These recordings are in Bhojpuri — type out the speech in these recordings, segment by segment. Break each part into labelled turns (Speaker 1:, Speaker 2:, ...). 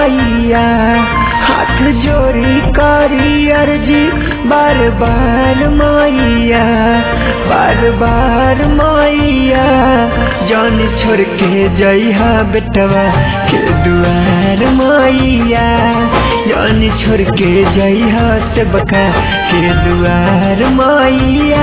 Speaker 1: मैया हाथ जोड़ी करी अर्जी बार बार मैया बार बार मैया जान छोड़ के जइहा बेटवा के दुआर मैया जान छोड़ के जइहा से बका के दुआर मैया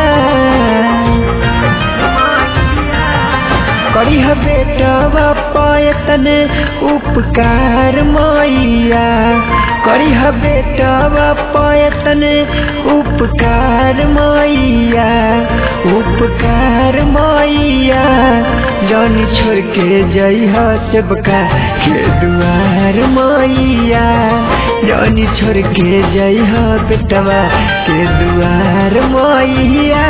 Speaker 1: करिह बेटवा पायतने उपकार मैया करिह बेटवा पायतने उपकार मैया उपकार मैया जान छोड़ के जइह सेबका के दुआर मैया जान छोड़ के जइह बेटवा के दुआर मैया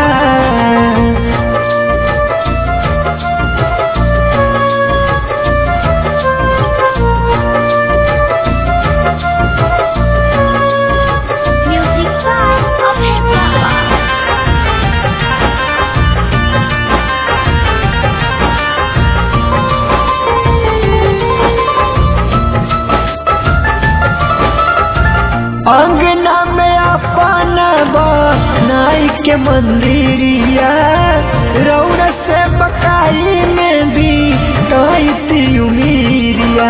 Speaker 2: Music by Abhay Baba.
Speaker 1: अंगना में अपन नाई के मंदिरिया रौर से बकाई में भी कहती उमीरिया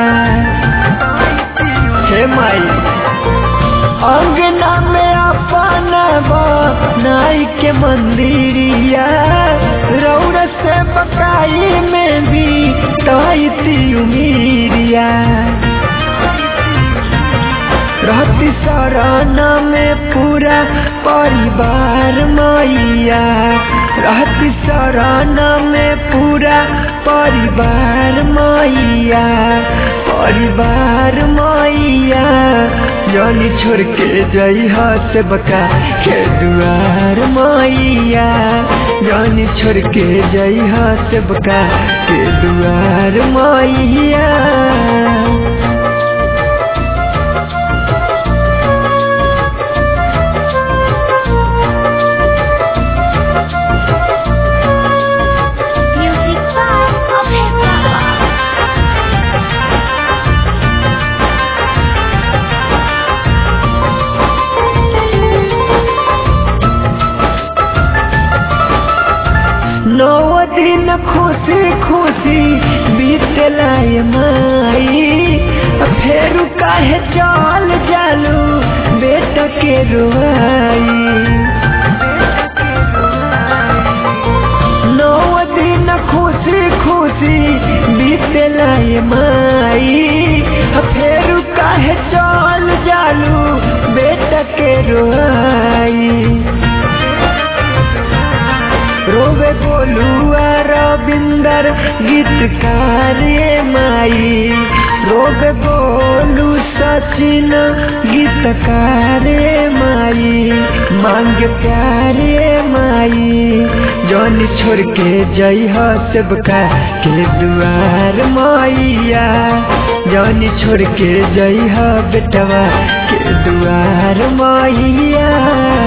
Speaker 1: हे माई अंगना में अपन नाई के मंदिरिया रौर से बकाई में भी कहती उमीरिया रहती सराना में पूरा परिवार मैया रहती सराना में पूरा परिवार मैया परिवार मैया जानी छोड़ के जइह से बका के दुआर मैया जानी छोड़ के जइह से बका के दुआर मैया
Speaker 2: Music by Abhay Baba.
Speaker 1: नौ दिन खुशी खुशी बीतला ये माई फेर काहे चल जालू बेटा के रुआई नौ दिन खुशी खुशी बीतला ये माई फेर काहे चल जालू बेटा के रुआई रोवे बोलुआ रविंदर गीतकार ये माई रोवे बोलू सचिन गीतकार ये माई मांग प्यार ये माई जौन छोड़ के जइह सेबका के दुआर मैया जौन छोड़ के जइह बेटवा के दुआर मैया